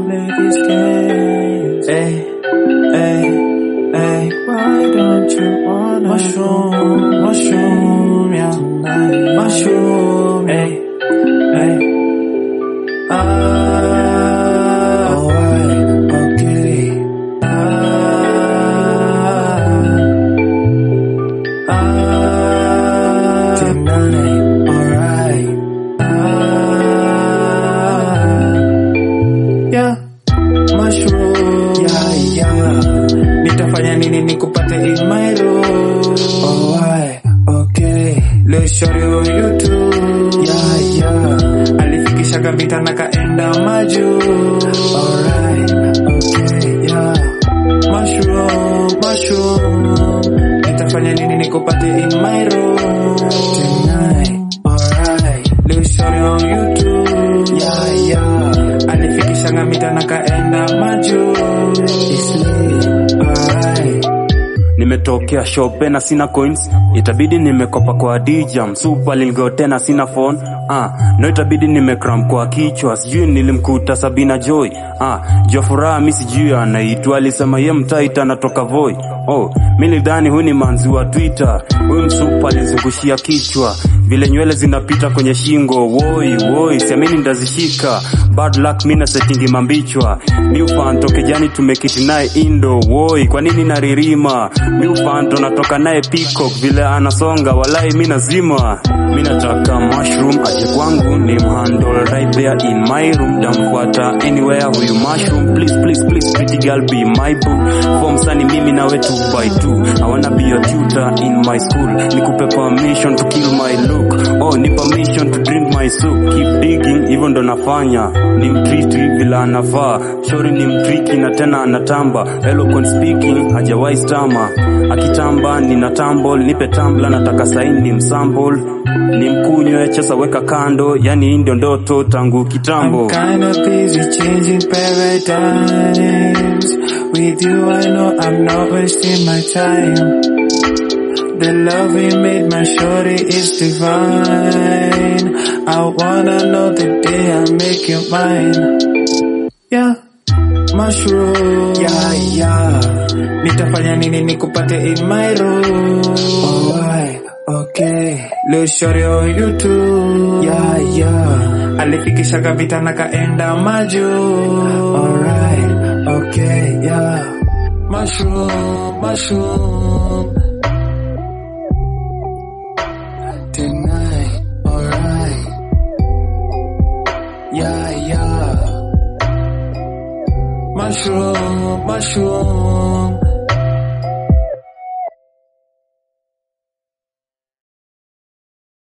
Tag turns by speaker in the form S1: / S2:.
S1: play these games. Hey, hey, hey. Why don't you wanna mushroom, mushroom, yeah, tonight, mushroom, hey, hey. Ah, alright, okay. Ah, ah, tonight, alright. Ah, yeah, mushroom, yeah, yeah. Nitafanya nini nikupate in my room? Alright, okay. Let's show you YouTube. Yeah, yeah. Alifikisha kabita na kaenda maju. Alright, okay, yeah. Mushroom, mushroom. Nitafanya nini nikupate in my room? Tonight, alright. Let's show you YouTube. Yeah, yeah. Alifikisha ngamita na kaenda maju. It's lit, alright.
S2: nimetokea shope na sina coins itabidi nimekopa kwa dj msupa lilgo tena sina phone ah, no itabidi nimekram kwa kichwa sijui nilimkuta sabina joy ah, jua furaha mi sijui anaitwa alisema ye mtaita anatoka voi oh, mi nidhani huyu ni manzi wa twitter huyu msupa alizungushia kichwa vile nywele zinapita kwenye shingo woi woi siamini ndazishika bad luck mi na setingi mambichwa miufanto kejani tumekiti naye indo woi kwa nini naririma miufanto natoka naye peacock vile anasonga walai mi nazima mi nataka mushroom aje kwangu ni mhandle right there in my room damfuata anywhere huyu mushroom please please please pretty girl be my boo form sani mimi nawe two by two i wanna be your tutor in my school nikupe permission to kill my look oh ni permission to drink my soup keep digging hivyo ndo nafanya ni mtriti vile anavaa shori ni mtriki na tena anatamba eloquent speaking hajawahi stama akitamba nina tambol nipe tambla nataka saini ni msambol ni mkunywe chesa weka kando yani hii ndio ndoto tangu kitambo
S1: I'm kinda busy changing paradigms. With you, I know I'm not wasting my time. The love we made, my shorty, is divine. I wanna know the day I make you mine. Yeah, mushroom. Yeah, yeah. Nitafanya nini nikupate in my room? Alright, okay. Leo shorty on YouTube. Yeah, yeah. Alifikisha kabita na kaenda maju. Alright, okay, yeah. Mushroom, mushroom. Tonight, alright. Yeah, yeah. Mushroom, mushroom.